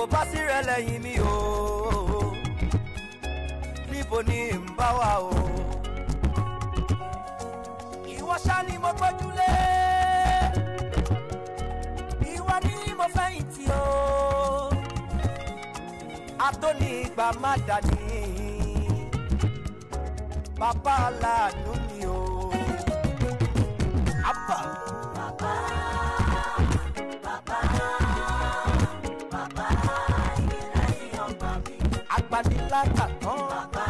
bá sí rẹ lẹ́yìn mi o níbo ni n bá wà o. ìwọ ṣá ni mo gbójúlé ìwọ ni mo fẹ̀yìntì o atóni ìgbà má dání bàbá aláàánú mi o. Abba. Bàbá, bàbá, bàbá, ìlẹ́yìn ọgbà mi. agbanilágbà tán. Bàbá,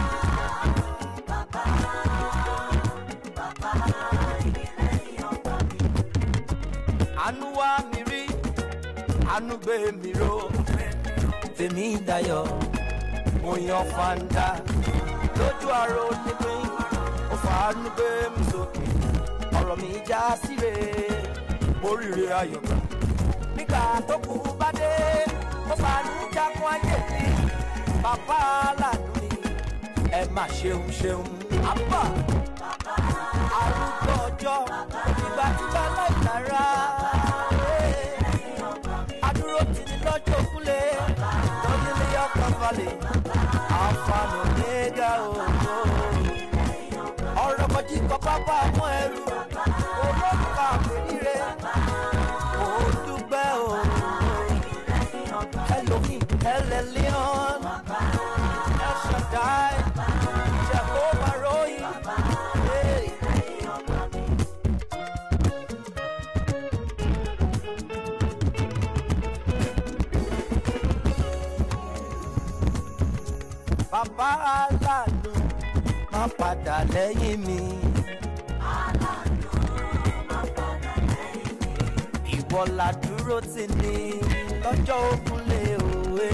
bàbá, bàbá, ìlẹ́yìn ọgbà mi. àánú wá mi rí àánú gbé mi ró tèmi dayọ̀ mo yan fanda lójú àrò nípín ó fàánú gbé mi sókè ọ̀rọ̀ mi já síre mo ríre ayọ̀ gbà nígbà tó kù bá dé mo fàánú jákun ayé mi bàbá aláàánú mi ẹ má ṣeun ṣeun àbá arúgbó ọjọ́ ìgbà tí bá láì lára adúró ti ní lọ́jọ́ òkúlé lọ́dún ní ọkọ̀ falẹ̀ àǹfààní òmìnira òògùn ọ̀rọ̀ kọjí kọ pápá mọ́ ẹrú olóòkà àpèrire òdúgbẹ́ òògùn ẹlòmíì ẹlẹ́lẹ́ọ̀n ẹ̀ṣọ̀dáì jẹ̀kọ́ ròyìn. Hey. bàbá aláàánú má padà lẹ́yìn mi. ìwọ la dúró tì ní lọ́jọ́ ogun lé òwe.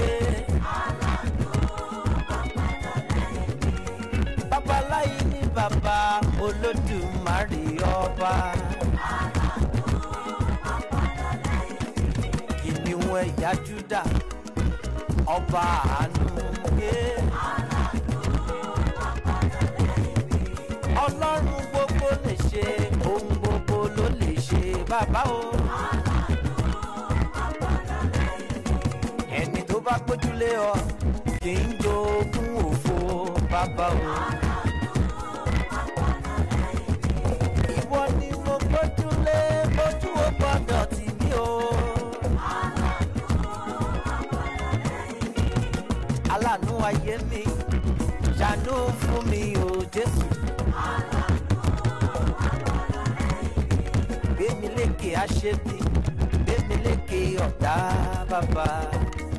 babaláyé ní bàbá olódùmarè ọba. kìnìún ẹ̀yà júdà ọba àánú yé. ọlọ́run gbogbo lè ṣe ohun gbogbo ló lè ṣe bàbá o. ẹni tó bá gbójúlé ọ kì í jogún òfo bàbá o. ìwọ ni mo gbójúlé bójú ó gbọdọ̀ tì mí o. aláàánú ayé mi ṣàánú fún mi o jésù. gbémi lékè aṣebi gbémi lékè ọ̀tá bàbá.